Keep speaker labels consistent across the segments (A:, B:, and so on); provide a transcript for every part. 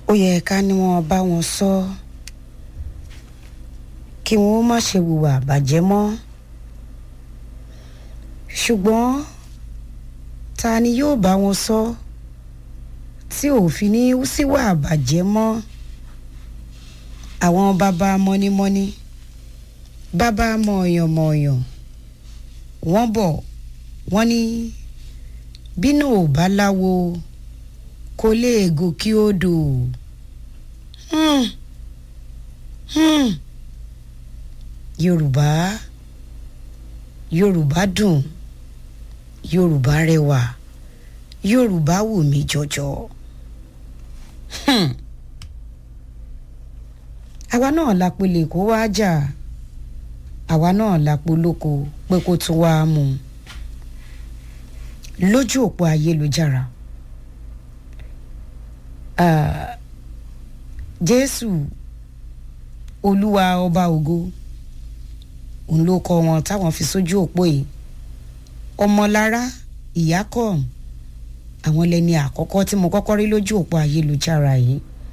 A: ó yẹ ká ní wọn bá wọn sọ kí wọn ó má ṣe hùwà àbàjẹ́ mọ́ ṣùgbọ́n ta ni yóò bá wọn sọ tí òfin ní síwà àbàjẹ́ mọ́ àwọn bàbá mọ́nímọ́ní bàbá mọ̀ọ̀yàn-mọ̀ọ̀yàn wọ́n bọ̀ wọ́n ní bínú ò bá láwo kò lè gòkè odò hmm. hmm. yorùbá yorùbá dùn yorùbá rẹwà yorùbá wù mí jọjọ hmm. àwa náà la pelè kó wá jà àwa náà la polóko pé kó tún wá mú un lójú òpó ayélujára uh, jésù olúwa ọba ògo òun ló kọ wọn táwọn fi sójú òpó yìí ọmọlára ìyákọ àwọn lẹni àkọ́kọ́ tí mo kọ́kọ́ rí lójú òpó ayélujára yìí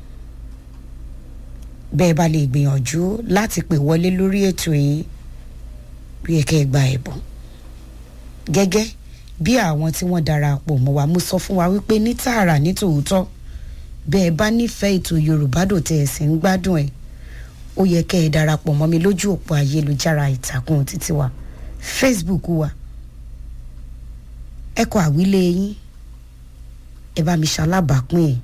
A: bẹ́ẹ̀ bá lè gbìyànjú láti pè wọlé lórí ètò yìí bí ẹ kẹ́ ẹ gba ẹ̀bùn gẹ́gẹ́ bí àwọn tí wọ́n darapọ̀ mọ́ wa mo sọ fún wa wípé ní tààrà ní tòótọ́ bẹ́ẹ̀ bá nífẹ̀ẹ́ ètò yorùbá dò tẹ̀ ẹ̀ sì ń gbádùn ẹ̀ ó yẹ kẹ́ ẹ darapọ̀ mọ́ mi lójú òpó ayélujára ìtàkùn títí wa facebook wa ẹ kọ àwílé yín ẹ bá mi ṣalábàápín ẹ̀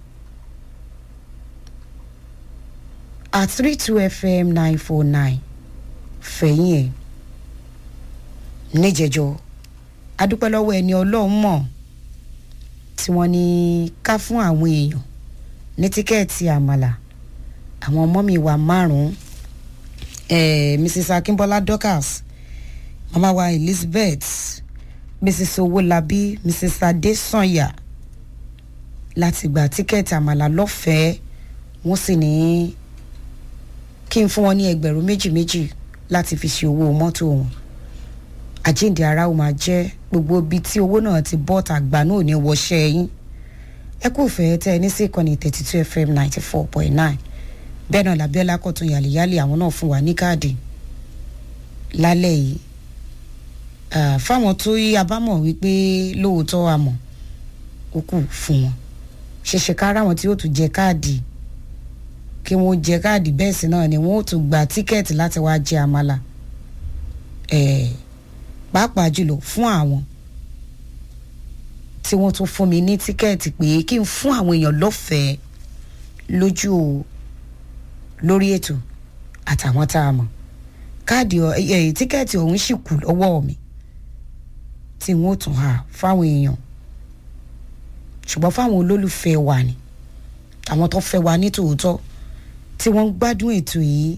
A: at three two fm nine four nine fẹ̀yìn ẹ̀ níjẹ̀jọ́ adúpẹ́ lọ́wọ́ ẹni ọlọ́run mọ̀ tí wọ́n ní ká fún àwọn èèyàn ní tíkẹ́ẹ̀tì àmàlà àwọn ọmọ mi wà márùn-ún eh, mrs akínbọ́lá dorcas mama wa elizabeth mrs owólabí mrs adesanya láti gba tíkẹ́ẹ̀tì àmàlà lọ́fẹ̀ẹ́ wọ́n sì ní kí n fún wọn ní ẹgbẹ̀rún méjì méjì láti fi ṣe owó mọ́tò wọn àjíǹde ara ó máa jẹ́ gbogbo ibi tí owó náà ti bọ́ tàgbà náà ò ní wọṣẹ́ yín ẹ kò fẹ́ tẹ́ ẹ ní sí ìkànnì thirty two fm ninety four point nine bẹ́ẹ̀ náà làbíọ́lá kọ̀tún yàlíyàlí àwọn náà fún wa ní káàdì lálẹ́ yìí fáwọn tó yí abámọ̀ wípé lóòótọ́ àmọ̀ ó kù fún wọn ṣẹ̀ṣẹ̀ kára wọn tí yóò tún jẹ káàdì kí wọ́n jẹ káàdì bẹ́ẹ̀ sí náà ni wọ́n ó tún gba tíkẹ́ẹ̀tì láti wá jẹ àmàlà pàápàá jùlọ fún àwọn tí wọ́n tún fún mi ní tíkẹ́ẹ̀tì pé kí n fún àwọn èèyàn lọ́fẹ̀ẹ́ lójú lórí ètò àtàwọn tá a mọ̀ káàdì tíkẹ́ẹ̀tì ọ̀hún sì kù lọ́wọ́ mi tí wọ́n tún hà fáwọn èèyàn ṣùgbọ́n fáwọn olólùfẹ́ wa ni àwọn tó fẹ́ wa ní tòótọ́ tí wọ́n ń gbádùn ètò yìí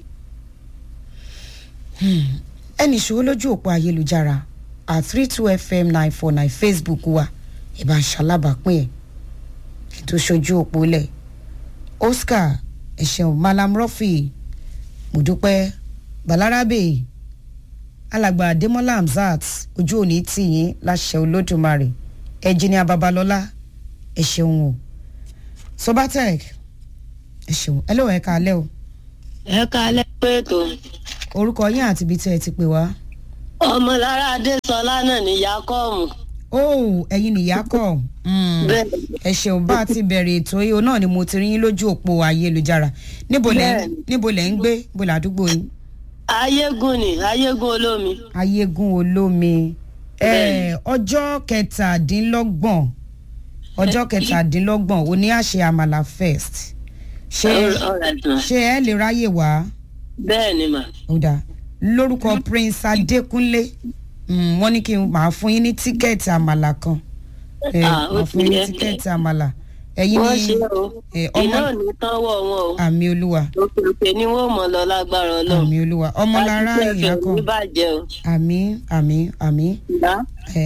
A: ẹnì ṣòwò lójú òpó ayélujára at three two fm nine four nine facebook wa ìbá ṣalábàápín ẹ̀ ètò ṣojú òpó lẹ̀ oscar ẹ̀ṣẹ̀un malam rọ́fì mùdúpẹ́ balarabe alàgbà adémọlá hamzat ojú òní tìyín láṣẹ olódùmarè ẹjìnìà babalọlá ẹ̀ṣẹ̀un o sobatec ẹ̀ṣẹ̀un ẹ lóun ẹ̀ka alẹ́ o.
B: ẹ̀ka alẹ́ pé ètò
A: orúkọ yín àti ibi tí ẹ ti pè wá.
B: ọmọlára adésọlá náà ní yakọọmù.
A: ó ẹyin nìyá kọ ẹ ṣeun bá a ti bẹ̀rẹ̀ ètò yìí náà ni mo ti rí yín lójú òpó ayélujára níbo lẹ níbo lẹ ń gbé níbo làdúgbò yín.
B: ayégun ni ayégun olómi.
A: ayégun olómi ọjọ́ kẹtàdínlọ́gbọ̀n ọjọ́ kẹtàdínlọ́gbọ̀n òní àṣẹ àmàlà first ṣé ṣé ẹ lè ráyè wá
B: bẹ́ẹ̀ ni mà.
A: ó dáa lórúkọ prince adékúnlé wọ́n ní kí n máa fún yín ní tíkẹ́ẹ̀tì àmàlà kan máa fún yín ní tíkẹ́ẹ̀tì àmàlà ẹ̀yin
B: wọ́n
A: ní
B: ṣe o iná ò ní tánwọ́ wọn o
A: àmì olúwa
B: òkè òkè ni wọ́n mọ̀ lọ lágbára ọlọ́run.
A: àmì olúwa ọmọlára ìyá kan
B: ní bàjẹ́ o.
A: àmì àmì àmì
B: ìyá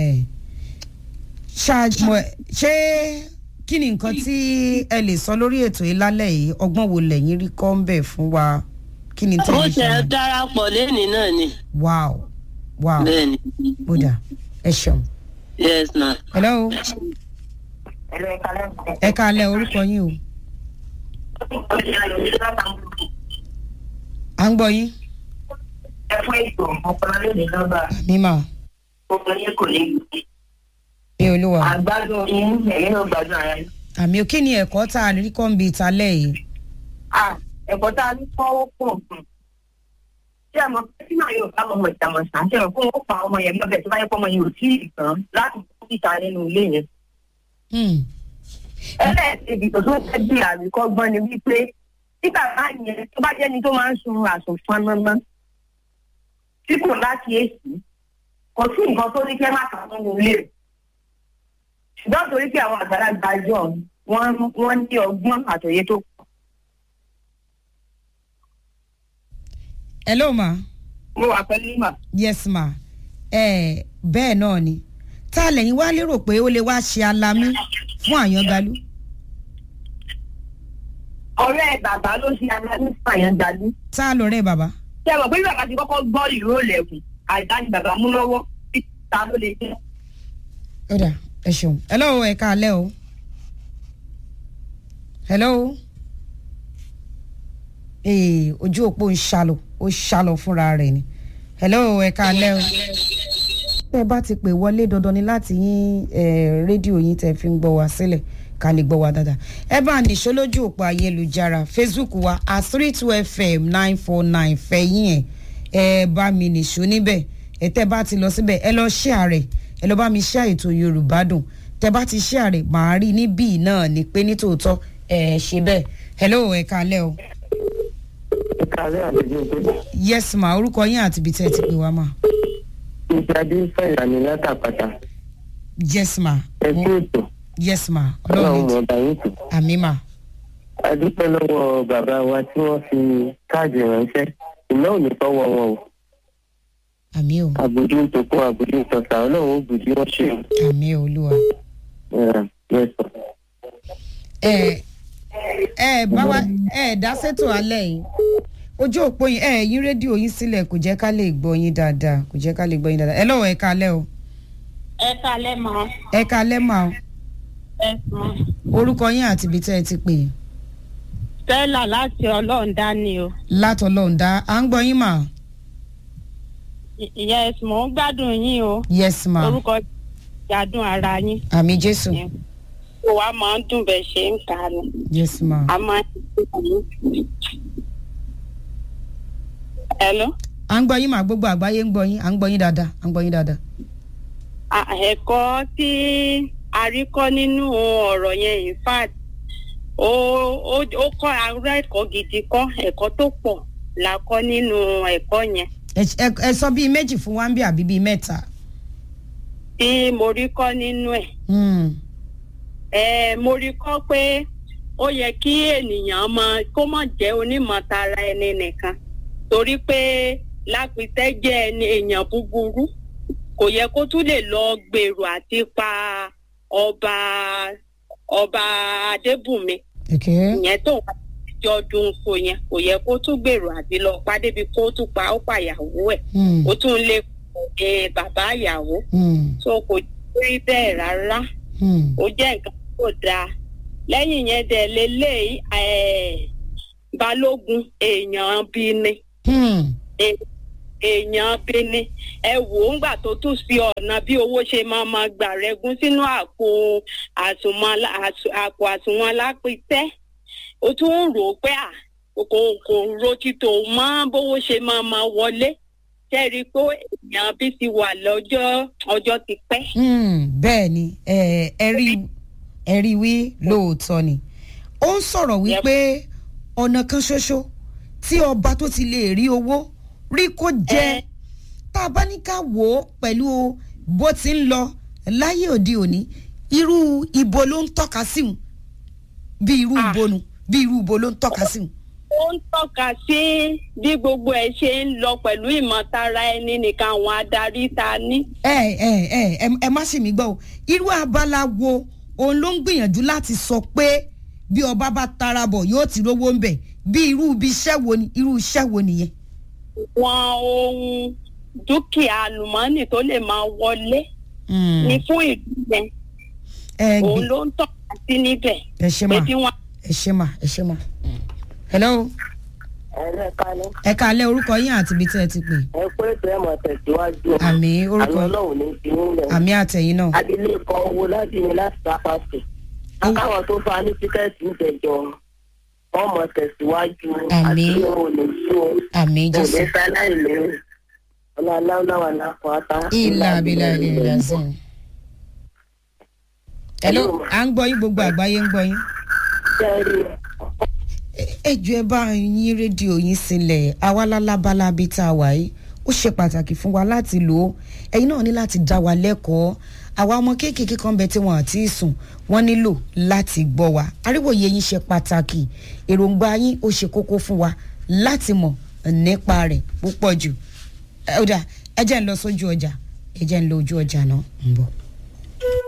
A: ṣáàjùmọ̀ ṣé kí ni nǹkan tí ẹ lè sọ lórí ètò yìí lálẹ́ yìí ọgbọ́n wo lẹ́yìn rí kọ́ ń bẹ̀ fún wa kí ni
B: ó
A: tẹ́lẹ̀
B: tẹ
A: ṣe
B: darapọ̀ lẹ́nìí náà ni.
A: wow wow
B: bẹ́ẹ̀ ni
A: ó dà ẹ ṣeun.
B: yes ma.
A: hello ẹ káalẹ́ orúkọ yín o à ń gbọ́ yín
C: ẹ fún ètò ọpọlọ lónìí nọ́mbà
A: mímọ́
C: gbogbo yín kò ní gbòdì.
A: bí olúwa
C: àgbádùn yín ẹ̀yin náà gbádùn ara yín.
A: àmì òkè ni ẹ̀kọ́ tá a rí kọ́ ń bi ìtàlẹ̀ yìí
C: Ah, ẹ̀kọ́ tá a ní kọ́ ó pọ̀ gan. ṣé ẹ mọ̀ pé tí màá yóò bá ọmọ ìtàmọ̀sán ṣe rò fún ó pa ọmọ yẹn lọ́bẹ̀ tó bá yẹ kó ọmọ yẹn ò tí ì tán láti kó síta nínú ilé yẹn.
A: Hmm.
C: ẹlẹ́ẹ̀kejì tó tún fẹ́ bí àríkọ́gbọ́n ni wípé tí bàbá yẹn tó bá jẹ́ni tó máa ń sun àsùnfọn mọ́mọ́ tí kò láti èsì kò sí nǹkan tó ní kẹ́ má kà nínú ilé rẹ̀ ṣùgbọ́n torí pé àwọn àgbàlagbà jọ wọ́n wọ́n ní ọgbọ́n àtòyé tó pọ̀.
A: hello ma
C: mo wà pẹ̀lú ìmọ̀.
A: yes ma ẹ bẹ́ẹ̀ náà ni tá a lẹ́yìn wá lérò pé ó lè wá ṣe alamí fún àyàngalú
C: ọ̀rẹ́ bàbá ló ṣe aláàbí fàyànjalú.
A: tá a lọ rẹ bàbá
C: ṣé ẹ mọ̀ pé bí bàbá ti kọ́kọ́ gbọ́ ìró lẹ̀kùn àìdá ni bàbá mú lọ́wọ́ tí ta ló lè jẹ́.
A: ó dà ẹ ṣeun hello ẹ káalẹ́ o hello ee ojú òpó ń ṣàlò ó ṣàlọ fúnra rẹ̀ ni hello ẹ káalẹ́ o tẹ́ ẹ bá ti pè wọlé dandan ni láti yín eh, rédíò yín tẹ́ fi ń gbọ́ wa sílẹ̀ ká lè gbọ́ wa dáadáa ẹ bá nìṣó lójú òpó ayélujára facebook wa at three two fm nine four nine fẹ̀yìn ẹ̀ ẹ bá mi nìṣó níbẹ̀ ẹ tẹ́ bá ti lọ síbẹ̀ ẹ lọ share rẹ̀ ẹ lọ bá mi share ètò yorùbá dùn tẹ́ bá ti share rẹ̀ màá rí níbí náà ni pé nítòótọ́ ẹ ṣe bẹ́ẹ̀ hello ẹ káalẹ́ o
C: ìkàlẹ́ àlejò tó
A: yes ma orúkọ yín àti ibi tẹ́ ẹ ti pè wá ma
C: ìjáde fẹ̀yà ní látàpàtà
A: yes ma
C: ẹ kú ètò
A: yes ma
C: ọlọ́run
A: ọlọ́run
C: mọ̀ ọba yín kù.
A: àmì ma
C: a dúpẹ́ lọ́wọ́ bàbá wa tí wọ́n fi káàdì ránṣẹ́ iná ò ní tọ́wọ́ wọn o
A: àmì o
C: àbùdí ń tokún àbùdí ń tọ̀sà ọlọ́run ó bùdí wọ́n ṣe
A: àmì olúwa.
C: mẹ́sàn.
A: ẹ ẹ bá wa ẹ dá sétò alẹ́ yìí ojú òpó yín ẹ yín rédíò yín sílẹ̀ kò jẹ́ ká lè gbọ́ yín dáadáa kò jẹ́ ká lè gbọ́ yín dáadáa ẹ lọ́wọ́ ẹ kalẹ́ o
D: ẹ kalẹ mọ
A: ẹ kalẹ́ mà o
D: ẹ sùn
A: orúkọ yín àti ibi tẹ́ ẹ ti pè é
D: stella láti ọlọrun dání o
A: látọlọ́ọ̀dá à ń gbọ́ yín mà
D: I- yes mò ń gbádùn yín o
A: yes ma
D: orúkọ gbádùn ara yín
A: àmì jésù
D: kó wa máa ń dùn bẹ́ẹ̀ ṣe ń kà á ni
A: yes ma
D: a máa ń dùn yín. hello
A: à ń gbọ́ yín mà gbogbo àgbáyé ń gbọ́ yín à ń gbọ́ yín dáadáa à ń gbọ́ yín dáadáa
D: À- ẹ̀kọ́ tí a rí kọ́ nínú ọ̀rọ̀ yẹn in fact ó ó ó kọ́ ará ẹ̀kọ́ gidi kọ́ ẹ̀kọ́ tó pọ̀ la kọ́ nínú ẹ̀kọ́ yẹn
A: Ẹ- ẹ ẹ sọ bíi méjì fún wa ń bí àbí bíi mẹ́ta
D: tí mo rí kọ́ nínú ẹ̀.
A: Hmm.
D: ẹ mo rí kọ́ pé ó yẹ kí ènìyàn mọ kó mọ̀ jẹ́ onímọ̀tara ẹni nìkan torí pé lápìtẹ́ jẹ́ ẹni èèyàn búburú kò yẹ kó tún lè lọ gbèrò àti pa ọba ọba adébùnmi
A: okay.
D: ìyẹn tó wà jọdún kò yẹn kò yẹ kó tún gbèrò àti lọ pa débi kó tún pa ó pàyàwó ẹ̀
A: Hmm.
D: ó tún lè pè bàbá ìyàwó
A: Hmm.
D: tó kò rí bẹ́ẹ̀ rárá
A: Hmm.
D: ó jẹ́ nǹkan tó dáa lẹ́yìn yẹn dẹ̀ lélẹ́yìí eh, balógun èèyàn bí ni
A: Hmm.
D: È- èèyàn bí ni ẹ wò ó ńgbà tó tún sí ọ̀nà bí owó ṣe máa ma gbà rẹ́gún sínú àpò àsùnwọ̀n alá- àsù- àpò àsùnwọ̀n alápítẹ́ ó tún ń rò ó pé à kò kò ro títò mọ́ bówó ṣe máa ma wọlé jẹ́rìí pé èèyàn bí ti wà lọ́jọ́ ọjọ́ ti pẹ́.
A: Hmm, bẹ́ẹ̀ ni ẹ ẹ rí ẹ rí wí lóòótọ́ ni ó ń sọ̀rọ̀ wípé ọ̀nà kan ṣoṣo tí ọba tó ti lè rí owó rí kó jẹ
D: Ẹ.
A: tá a bá ní ká wò ó pẹ̀lú bó ti ń lọ láyé òde òní irú ibo ló ń tọ́ka sí wọn bí irú
D: Ah.
A: ibo nu bí irú ibo ló ń tọ́ka sí wọn.
D: ó ń tọ́ka sí bí gbogbo ẹ̀ ṣe ń lọ pẹ̀lú ìmọ̀tara ẹni nìkan àwọn adarí ta ní.
A: ẹ ẹ ẹ ẹ ẹ má ṣe mí gbọ́ o irú abala wo òun ló ń gbìyànjú láti sọ pé bí ọba bá tara bọ̀ yóò ti rówó ń bẹ̀ bí irú ibi iṣẹ́ wo ni irú iṣẹ́ wo nìyẹn.
D: wọn ohun dúkìá àlùmọ́ọ́nì tó lè máa wọlé ní fún ìlú yẹn
A: ẹ
D: òun
A: gbé
D: ló ń tọ́ka sí níbẹ̀
A: ẹ ṣe
D: pé
A: mà
D: bí wọ́n
A: ẹ ṣe mà ẹ ṣe mà. hello
B: ẹ̀rẹ́ kalẹ̀
A: ẹ káalẹ́ orúkọ yín àti ibi tí ẹ ti pè.
B: ẹ pé ètò ẹ̀ mọ̀ tẹ̀síwájú.
A: àmì orúkọ
B: àwọn ọlọ́run ní ti ń lẹ̀.
A: àmì àtẹ̀yìn náà.
B: abilékọ owó láti ní láti sápàṣẹ. akáwọn tó fa ní tíkẹ́ẹ̀tì ń tẹ̀jọ wọn mọ̀ tẹ̀síwájú.
A: Àmín.
B: àti òun ò ní sí o.
A: àmì jésù.
B: òní sáláì lérò. ọlọ́láwọ̀ náà kọ́ ata.
A: ilà abilà ilẹ̀ ìdásìn. hello à ń gbọ́ yín gbogbo àgbáyé ń gbọ́ yín.
B: jẹ́rìí
A: ẹ jù ẹ bá yín rédíò yín sílẹ̀ àwa lálábálá bíi tá a wà yìí ó ṣe pàtàkì fún wa láti lò ó ẹ̀yin náà ní láti dá wa lẹ́kọ̀ọ́ àwa ọmọ kéékèèké kan bẹ tí wọn àti sùn wọn nílò láti gbọ́ wa àríwòye yín ṣe pàtàkì èròǹgbà yín ó ṣe kókó fún wa láti mọ̀ nípa rẹ̀ púpọ̀ jù ẹ ó dà ẹ jẹ́ ń lọ sójú ọjà ẹ jẹ́ ń lọ ojú ọjà náà ń bọ̀.